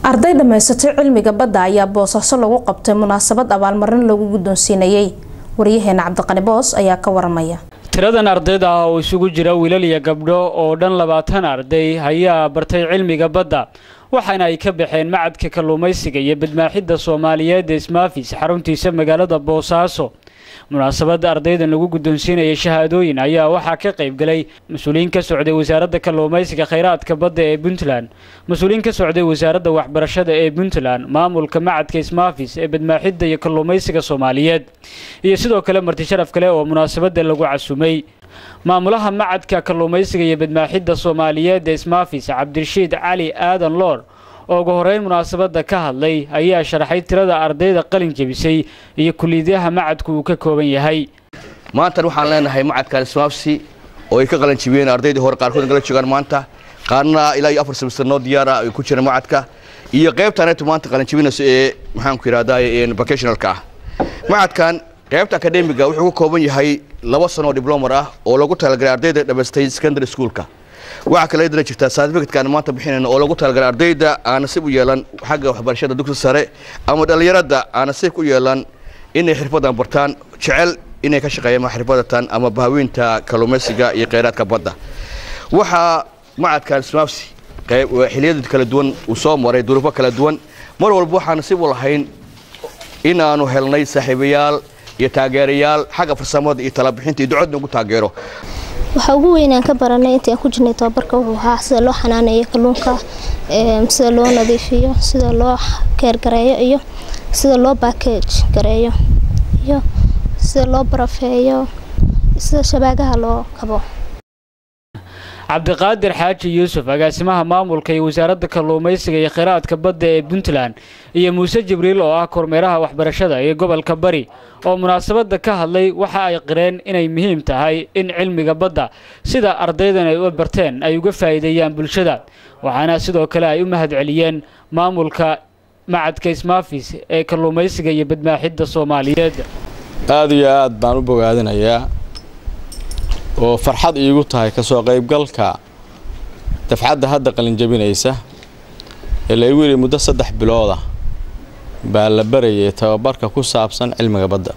arday dhammaysatay cilmiga badda ayaa boosaaso lagu qabtay munaasabad abaalmarin lagu guddoonsiinayay waryaheena cabdiqani boos ayaa ka waramaya tiradan ardayda ah oo isugu jira wiilal iyo gabdho oo dhan labaatan arday ayaa bartay cilmiga badda waxaana ay ka baxeen macadka kalluumaysiga iyo badmaaxidda soomaaliyeed ee ismaafis xaruntiisa magaalada boosaaso munaasabadda ardaydan lagu guddoonsiinaya shahaadooyin ayaa waxaa ka qayb galay mas-uuliyiin ka socday wasaaradda kalluumaysiga khayraadka badda ee puntland mas-uuliyiin ka socday wasaaradda waxbarashada ee puntland maamulka macadka ismaafis ee badmaaxidda iyo kalluumaysiga soomaaliyeed iyo sidoo kale marti sharaf kale oo munaasabadda lagu casumay maamulaha macadka kalluumaysiga iyo badmaaxidda soomaaliyeed ee ismaafis cabdirashiid cali aadan loor oo ugu horeyn munaasabadda ka hadlay ayaa sharaxay tirada ardayda qalin jebisay iyo kuliyadaha macadku uu ka kooban yahay maantan waxaan leenahay macadkan ismaafsi oo ay ka qalin jebiyeen ardaydii hore qaarkood nagala joogaan maanta qaarna ilaa iyo afar semester noo diyaara ay ku jiraan macadka iyo qaybtaneetu maanta qalin jebinayso ee maxaanku yidhahdaa vocationalka ah macadkan qaybta akademiga wuxuu ka kooban yahay laba sanoo diblomar ah oo lagu talagalay ardayda dhammaystay secondary schoolka waxaa kale dana jirtaa certificateka aan maanta bixinayna oo lagu talagalay ardayda aan nasiib u yeelan xagga waxbarashada dugsi sare ama dhallinyarada aan nasiib u yeelan inay xirfadan bartaan jecel inay ka shaqeeyaan xirfadatan ama bahaweynta kalluumaysiga iyo kheyraadka badda waxaa macadkan smaafsi xiliyada kala duwan uu soo maray duruufo kala duwan mar walba waxaan nasiib u lahayn in aanu helnay saaxiibayaal iyo taageerayaal xagga farsamada iyo talabixinta iyo ducadna ugu taageero waxaa ugu weynaan ka baranay intii aan ku jirnay tababarka wuxuu ahaa sida loo xanaaneeyo kalluunka sida loo nadiifiyo sida loo keergareeyo iyo sida loo baakej gareeyo iyo sida loo barafeeyo sida shabaagaha loo kabo cabdiqaadir xaaji yuusuf agaasimaha maamulka iyo wasaaradda kalluumaysiga iyo kheyraadka badda ee puntland iyo muuse jibriil oo ah kormeeraha waxbarashada ee gobolka bari oo munaasabadda ka hadlay waxa ay qireen inay muhiim tahay in cilmiga badda sida ardaydan ay u barteen ay uga faa'iideeyaan bulshada waxaana sidoo kale ay u mahadceliyeen maamulka macadka ismaafis ee kalluumaysiga iyo badmaaxidda soomaaliyeed aada iyo aad baan u bogaadinayaa oo farxad iigu tahay kasoo qaybgalka dafcadda hadda qalinjabinaysa ee laygu yidhi muddo saddex bilooda baa la barayay tababarka ku saabsan cilmiga badda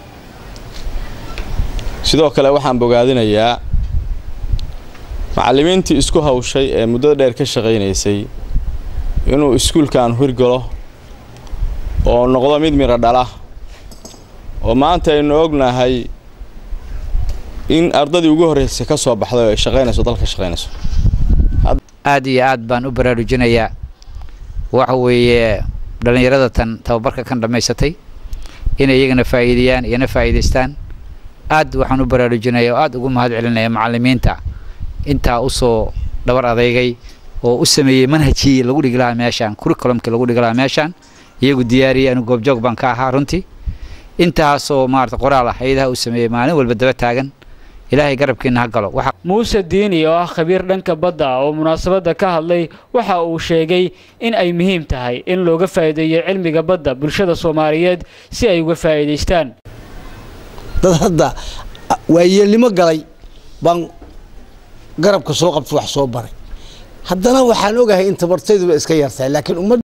sidoo kale waxaan bogaadinayaa macallimiintii isku hawshay ee muddada dheer ka shaqaynaysay inuu iskuulkan hirgalo oo noqdo mid midho dhala oo maanta aynu ognahay in ardadii ugu horreysay ka soo baxday oo ay shaqaynayso dalka shaqaynayso aad iyo aad baan u baraarujinayaa waxa weeye dhallinyarada tan tababarka kan dhammaysatay inay iyagana faa'iideeyaan iyana faa'iidaystaan aad waxaan u baraarujinaya oo aad ugu mahad celinaya macallimiinta intaa usoo dhabar adeygay oo u sameeyey manhajkii lagu dhigi lahaa meeshaan curriculumkii lagu dhigi lahaa meeshaan iyagu diyaariyay anu goobjoog baan ka ahaa runtii intaasoo maarata qoraal ah hayadaha uu sameeyey maalin walba daba taagan ilaahay garabkiina ha galo muuse diini oo ah khabiir dhanka badda oo munaasabadda ka hadlay waxa uu sheegay in ay muhiim tahay in looga faa'iideeyo cilmiga badda bulshada soomaaliyeed si ay uga faa'iidaystaan dad hadda waayeelnimo galay baan garabka soo qabta wax soo baray haddana waxaan ogahay in tabartayduba iska yartahay laakiin ummad